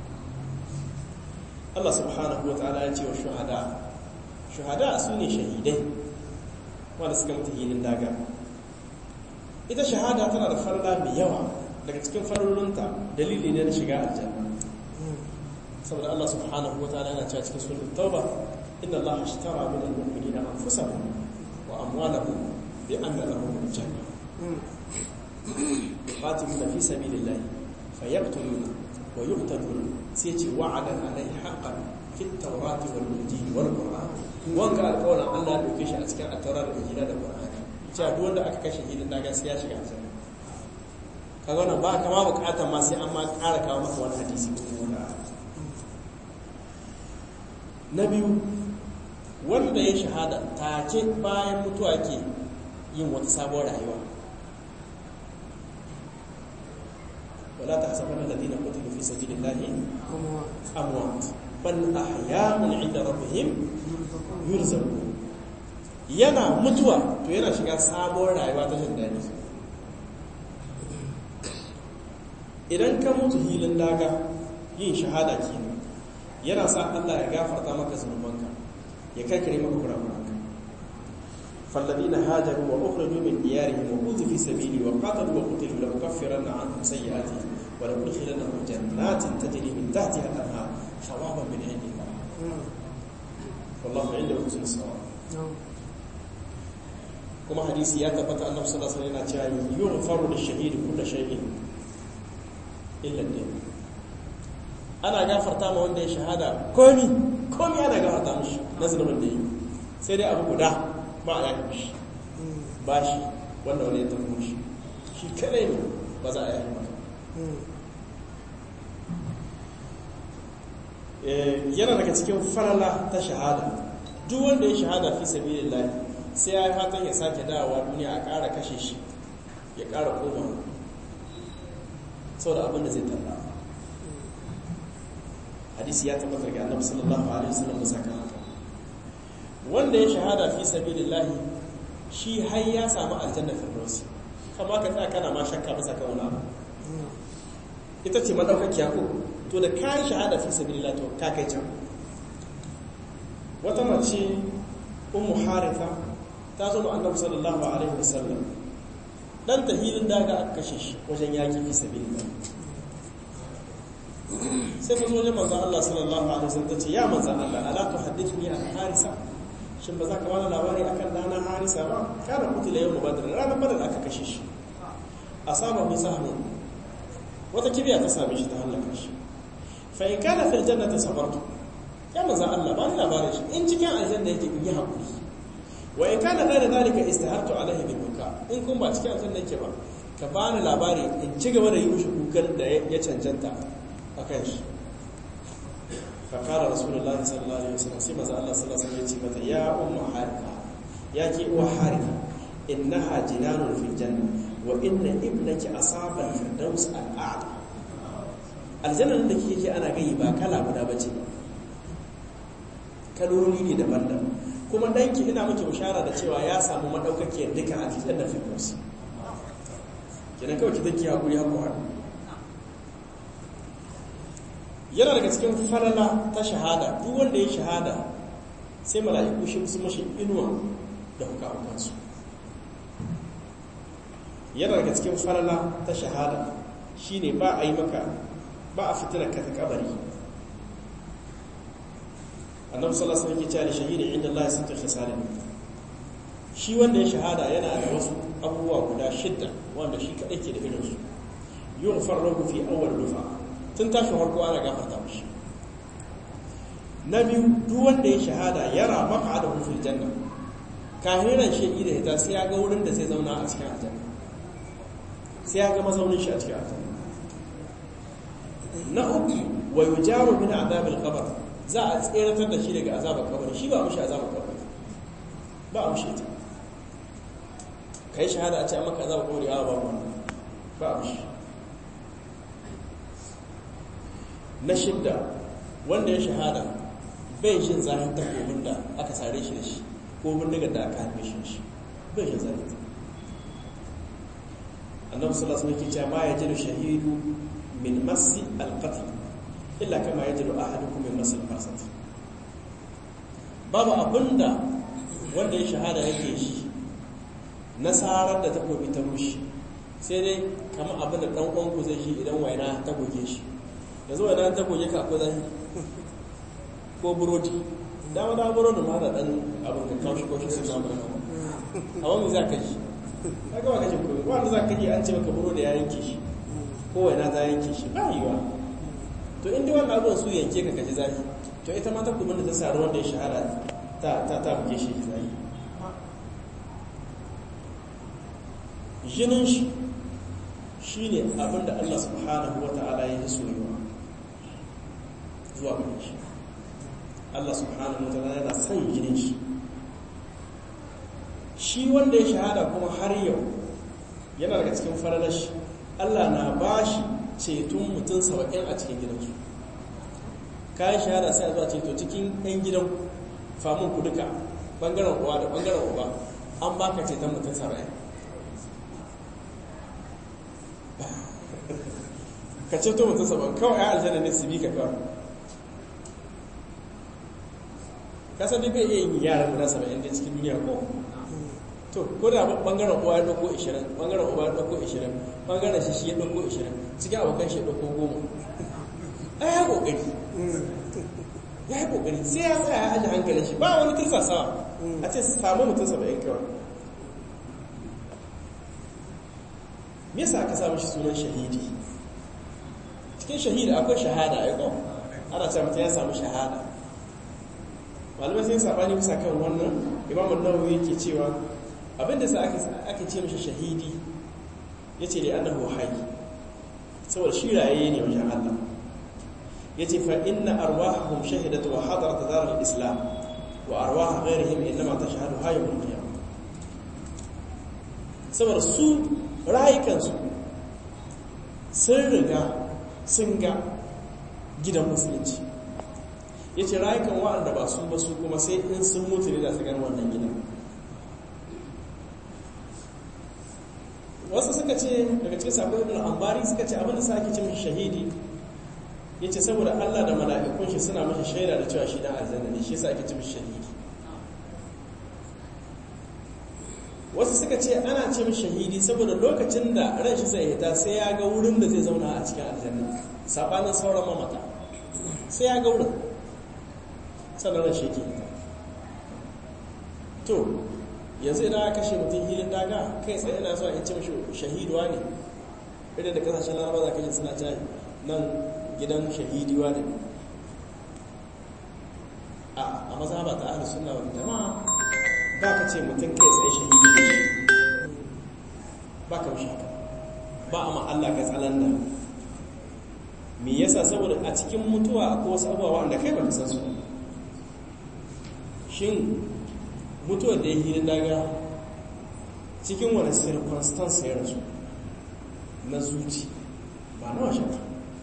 Allah subhanahu wa ta'ala ya ce wa shuhada shuhada su ne shahidai wanda suka mutu hilin daga ita shahada tana da farla mai yawa daga cikin farorinta dalili ne na shiga aljanna saboda Allah subhanahu wa ta'ala yana cewa cikin suratul tauba inna Allah ashtara min al-mu'minina anfusahum wa amwalahum bi anna lahum al-jannah qatiluna fi sabilillahi fayaqtuluna wa yuqtaluna sai ce wa'adan alaihi haqqan fi at-taurati wal injili wal qur'an wanka alƙawarin Allah ya dauke shi a cikin at-taurat da injila da qur'ani cewa duk wanda aka kashe hidin na gaskiya shiga aljanna kaga wannan ba kama bukatar ma sai an ma ƙara kawo maka wani hadisi ko wani na biyu wanda ya shahada take bayan mutuwa ke yin wata sabuwar rayuwa wala ta hasaban alladhina qutilu fi sabilillahi amwat bal ahya'un 'inda rabbihim yurzaqun yana mutuwa to yana shiga sabuwar rayuwa ta jin daɗi idan ka mutu hilin daga yin shahada kenan yana sa Allah ya gafarta maka zunubanka ya karkare maka kurakuranka فالذين هاجروا وأخرجوا من ديارهم وأوذوا في سبيلي وقاتلوا وقتلوا لأكفرن عنهم سيئاتهم ولأدخلنهم جنات تجري من تحتها الأنهار ثوابا من عند الله والله عنده حسن الثواب kuma hadisi ya tabbata annabi sallallahu alaihi wasallam yana cewa yughfaru lish-shahid kullu shay'in illa ad ana gafarta ma wanda ya shahada komi komi ana gafarta mishi na zulmin da yi sai dai abu guda ba a yaƙi mishi ba shi wanda wani ya tafi mishi shi kadai ne ba za a yaƙi maka yana daga cikin farala ta shahada duk wanda ya shahada fi sabilillah sai ya yi fatan ya sake dawowa duniya a ƙara kashe shi ya ƙara koma sau da abin da zai talla hadisi ya tabbata daga annabi sallallahu alaihi wasallam da saka haka wanda ya shahada fi sabilillah shi har ya samu aljanna firdausi kama ka tsaya kana ma shakka bisa kan wani abu ita ce madaukakiya ko to da kayan shahada fi sabilillah to ka kai can wata mace ummu haritha ta zo ma annabi sallallahu alaihi wasallam dan tahilin daga aka kashe shi wajen yaki fi sabilillah sai ta zo wajen manzon Allah sallallahu alaihi wasallam tace ya manzon Allah ala tuhaddithni an harisa shin ba za ka bani labari akan dana harisa ba kana kutila yau badr ranar badr aka kashe shi asaba bi sahmin wata kibiya ta same shi ta halaka shi fa in kana fil jannati sabartu ya manzon Allah ba ni labarin shi in cikin aljanna yake in yi hakuri wa in kana da zalika istahartu alaihi bil buka in kun ba cikin aljanna yake ba ka bani labari in ci gaba da yi mishi kukan da ya cancanta akan shi fa qala rasulullahi sallallahu alaihi wasallam sai manzo Allah sallallahu alaihi wasallam ya ce mata ya ummu harika ya ki uwa harika innaha jinanun fil janna wa inna ibnaki asaba al-firdaus al-a'la aljanna da kike ana gayi ba kala guda bace ba kaloli ne daban-daban kuma danki ina miki bishara da cewa ya samu madaukakiyar duka a cikin da firdaus kenan kawai ki take hakuri hakuri yana daga cikin falala ta shahada duk wanda ya shahada sai mala'iku shi su mashi inuwa da hukamukansu yana daga cikin falala ta shahada shine ba a yi maka ba a fitar ka ta kabari annabi sallallahu alaihi wasallam yake cewa shahidi inda Allah ya santa khisalin shi wanda ya shahada yana da wasu abubuwa guda shidda wanda shi kadai ke da irin su yughfar lahu fi awwal dufa tun tashi farko ana gafarta mishi na biyu duk wanda ya shahada yara maq'adahu fil janna kahiran shi da ita sai ya ga wurin da zai zauna a cikin aljanna sai ya ga mazaunin shi a cikin aljanna na uku wa yujaru min adhabil qabr za a tseratar da shi daga azabar kabari shi ba a mushi azabar kabari ba a mushi ita kai shahada a ce a maka azabar kabari a ba mu ba a mushi na shidda wanda ya shahada bai jin zafin takobin da aka sare shi da shi ko bindigar da aka haife shi shi bai jin zafin annabi sallallahu alaihi wasallam yake cewa ma yajidu shahidu min masi alqatl illa kama yajidu ahadukum min masi alfarsat babu abinda wanda ya shahada yake shi nasarar da takobi ta rushi sai dai kamar abinda dan uwan ku zai shi idan waina ta goge shi yanzu waina ta goge ka ko zai ko burodi dama da burodi ma da dan abin ka kaushi kaushi su samu a wani za ka ji ka gaba ka ji kuma wanda za ka ji an ce maka burodi ya yanke shi ko waina ta yanke shi ba yiwa to inda wannan abubuwan su yanke ka kaji zafi to ita ma ta kuma da ta sa ruwan da ya shahara ta ta ta buge shi zafi jinin shi shi ne abinda Allah subhanahu wa ta'ala ya yi soyuwa zuwa gare shi Allah subhanahu wa ta'ala yana son jinin shi shi wanda ya shahada kuma har yau yana daga cikin faralar shi Allah na ba shi ceton mutum saba'in a cikin gidansu kayan shahada sai a zuwa ceto cikin 'yan gidan famun ku duka bangaren uwa da bangaren uba an baka ceton mutum saba'in ka ceto mutum saba'in kawai ya aljanna ne su bi ka kawai kasar duk bai iya yin yaran guda saba'in da cikin duniya ko to ko da bangaren uwa ya dauko 20 bangaren uba ya dauko 20 bangaren shi shi ya dauko 20 cikin abokan shi ya dauko 10 ai ya kokari ya yi kokari sai ya tsaya ya aji hankalin shi ba wani tursasawa a ce samu mutum saba'in kawai me yasa aka samu shi sunan shahidi cikin shahidi akwai shahada ya ko ana cewa mutum ya samu shahada malamai sai sabani bisa kan wannan imamu nawawi yake cewa abinda sa aka ce mishi shahidi yace da annahu hayy saboda shi raye ne wajen Allah yace fa inna arwahahum shahidat wa hadarat dar al-islam wa arwah ghayrihim inma tashhadu hayyul qiyamah saboda su rayukansu sun riga sun ga gidan musulunci yace rayukan wa'anda ba su ba su kuma sai in sun mutu ne da su gan wannan gidan wasu suka ce daga cikin sabon ibn ambari suka ce abinda sa ake ce mishi shahidi yace saboda Allah da mala'ikun shi suna mishi shaida da cewa shi dan aljanna ne shi yasa ake ce mishi shahidi wasu suka ce ana ce mishi shahidi saboda lokacin da ran shi zai hita sai ya ga wurin da zai zauna a cikin aljanna sabanin sauran mamata sai ya ga wurin sannan ran shi yake hita to yanzu idan aka kashe mutum hilin daga kai tsaye yana zuwa in ce mashi shahiduwa ne idan da kasashen laraba za ka ji suna cewa nan gidan shahidiwa ne a maza ba ta ahlus sunna wal jama'a ba ka ce mutum kai tsaye shahidi ne ba ka mishi haka ba a ma Allah ka tsalan nan me yasa saboda a cikin mutuwa ko wasu abubuwa wanda kai ba ka san su shin mutuwar da ya hiri daga cikin wani circumstance ya rasu na zuci ba na washe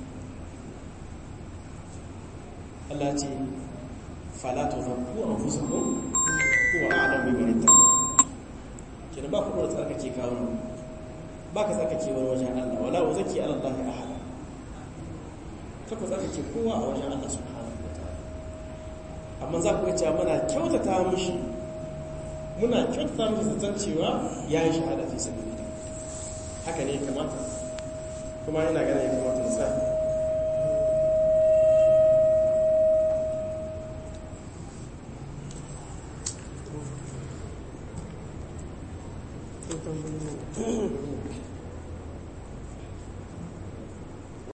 Allah ce falatu zanku a fusa ko kuwa alam bai bari ta kina ba kuɗa tsarkake kawo ba ka tsarkake wani wajen Allah wala wa zaki ala Allah ahada ka ku tsarkake kowa a wajen Allah subhanahu wa ta'ala amma za ku ga cewa muna kyautata mishi muna kyautata masa zaton cewa ya yi shahada fi sabi haka ne kamata kuma yana gane ya kamata nasa